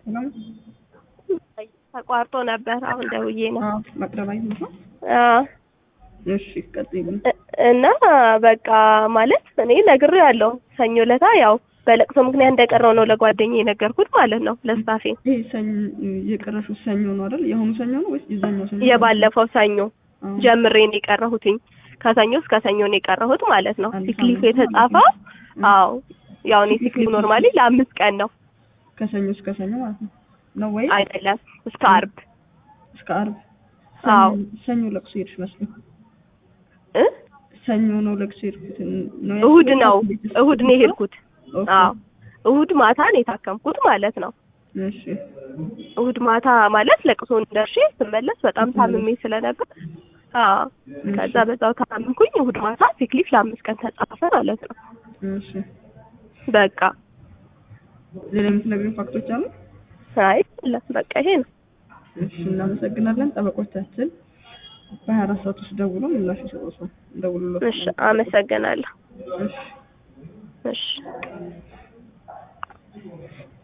ሰላም ተቋርጦ ነበር። አሁን ደውዬ ነው። አዎ መቅረብ አይሆን አዎ እሺ ቀጥይልኝ እ- እና በቃ ማለት እኔ ነግሬው ያለው ሰኞ ለታ ያው በለቅሶ ምክንያት እንደቀረው ነው ለጓደኛዬ የነገርኩት ማለት ነው ለስታፌ ይሄ ሰኞ የቀረሽው ሰኞ ነው አይደል የአሁኑ ሰኞ ነው ወይስ የዛኛው ሰኞ የባለፈው ሰኞ አዎ። ጀምሬ ነው የቀረሁትኝ ከሰኞ እስከ ሰኞ ነው የቀረሁት ማለት ነው አንድ ሲክሊፍ ሳምንት የተጻፈው ማለት ነው። አዎ ያው እኔ ሲክሊፍ ኖርማሊ ለአምስት ቀን ነው ከሰኞ እስከ ሰኞ ማለት ነው ነው ወይ አይደለም እስከ አርብ እስከ አርብ አዎ። ሰኞ- ሰኞ ለቅሶ ሄድሽ መስሎኝ እ ሰኞ ነው ለቅሶ ሄድኩት ነው እሁድ ያልኩት? ነው ቤተሰብ እሁድ ነው የሄድኩት ኦኬ። አዎ እሁድ ማታ ነው የታከምኩት ማለት ነው እሺ እሁድ ማታ ማለት ለቅሶን ደርሼ ስመለስ በጣም ታምሜ ስለነበር አዎ ከዛ በዛው ታመምኩኝ እሁድ ማታ ሲክሊፍ ለአምስት ቀን ተጻፈ ማለት ነው እሺ በቃ ሌላ የምትነግሪኝ ፋክቶች አሉ? አይ የለም በቃ ይሄ ነው እሺ እናመሰግናለን። ጠበቆቻችን በሀያ አራት ሰዓት ውስጥ ደውሎ ምላሽ ይሰጡታል። ደውሉለት። እሺ አመሰግናለሁ እሺ እሺ